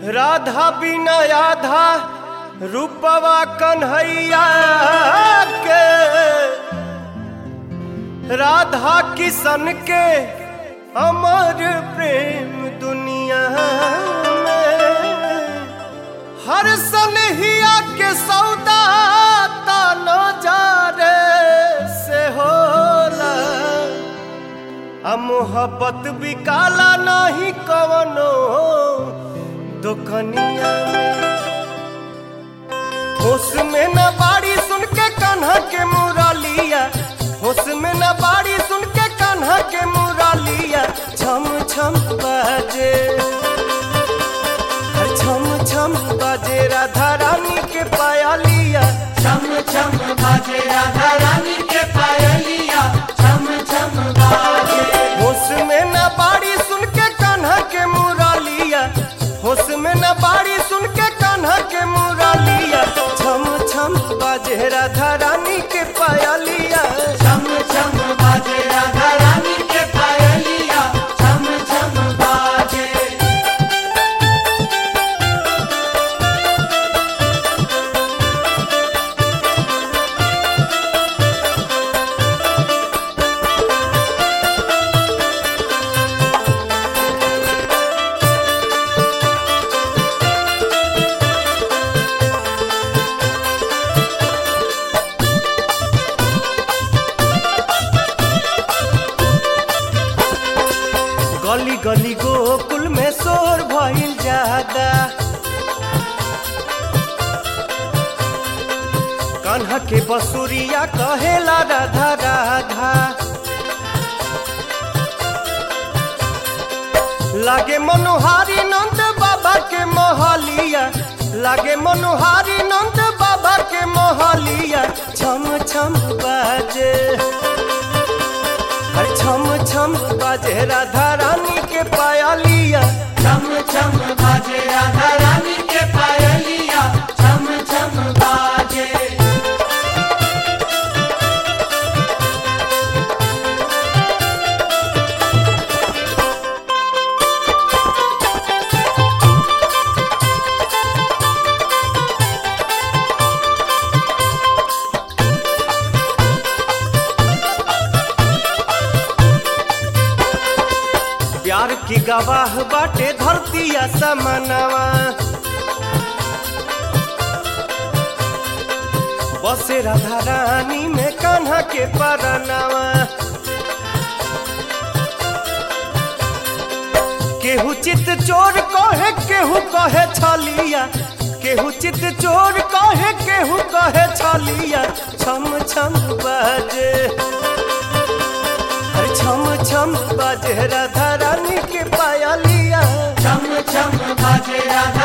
राधा बिना आधा रूपवा कन्हैया के राधा किशन के अमर प्रेम दुनिया में हर सनहिया के सौदा ताना जा रे से होला आ मोहब्बत भी काला नहीं कवनो दुकनिया होश में न बाड़ी सुन के कान्हा के मुरलिया होश में न बाड़ी सुन के कान्हा के मुरलिया छम छम बाजे हर छम छम बाजे राधा रानी के पायलिया छम छम बाजे राधा रानी के पायलिया छम छम बाजे होश में न बाड़ी सुन के कान्हा के मुरलिया होश में न बाड़ी सुन के कान्हा के मुरलिया छम छम बाजे राधा रानी के पायलिया छम छम बाजे राधा रानी के पायलिया छम छम बाजे गली गली गोकुल में शोर भइल ज्यादा कान्हा के बसुरिया कहेला राधा राधा लागे मनोहारी नंद बाबा के मोहलिया लागे मनोहारी नंद बाबा के मोहलिया छम छम बाजे हर छम छम बाजे राधा रानी के पायलिया छम छम बाजे राधा रानी के पायलिया छम छम बाजे प्यार की गवाह बाटे धरतिया समनवा बसे राधा रानी में कान्हा के परनवा केहू चित चोर कहे केहू कहे छलिया केहू चित चोर कहे केहू कहे छलिया छम छम बाजे हर छम छम बाजे राधा रानी के पायलिया छम छम बाजे राधा